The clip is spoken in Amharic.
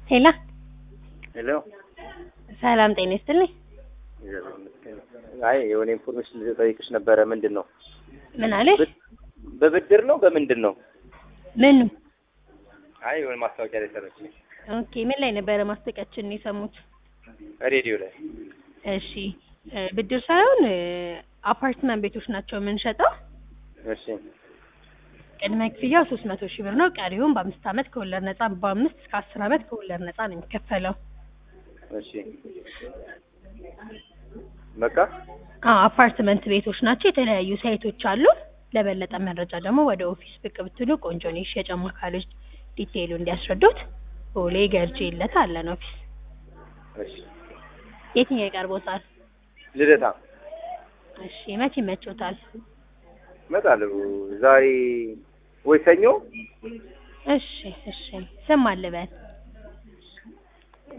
ሄላ ሄሎ ሰላም ጤና ይስጥልኝ። አይ የሆነ ኢንፎርሜሽን ልጠይቅሽ ነበረ። ምንድን ነው ምን አለሽ? በብድር ነው በምንድን ነው? ምኑ? አይ የሆነ ማስታወቂያ ላይ ሰረች ኦኬ ምን ላይ ነበረ ማስታወቂያችንን የሰሙት? ሬዲዮ ላይ። እሺ እ ብድር ሳይሆን እ አፓርትመንት ቤቶች ናቸው የምንሸጠው። እሺ ቅድመ ክፍያው ሶስት መቶ ሺህ ብር ነው። ቀሪውን በአምስት አመት ከወለድ ነጻ በአምስት እስከ አስር አመት ከወለድ ነጻ ነው የሚከፈለው። እሺ በቃ አዎ አፓርትመንት ቤቶች ናቸው። የተለያዩ ሳይቶች አሉ። ለበለጠ መረጃ ደግሞ ወደ ኦፊስ ብቅ ብትሉ ቆንጆ ነው። የሽያጭ አማካሪዎች ዲቴይሉ እንዲያስረዱት ቦሌ ገርጂ ይለታ አለን ኦፊስ። እሺ የትኛው ይቀርቦታል? ልደታ እሺ መቼ ይመቾታል? እመጣለሁ ዛሬ ወይ ሰኞ እሺ እሺ ስም አልበል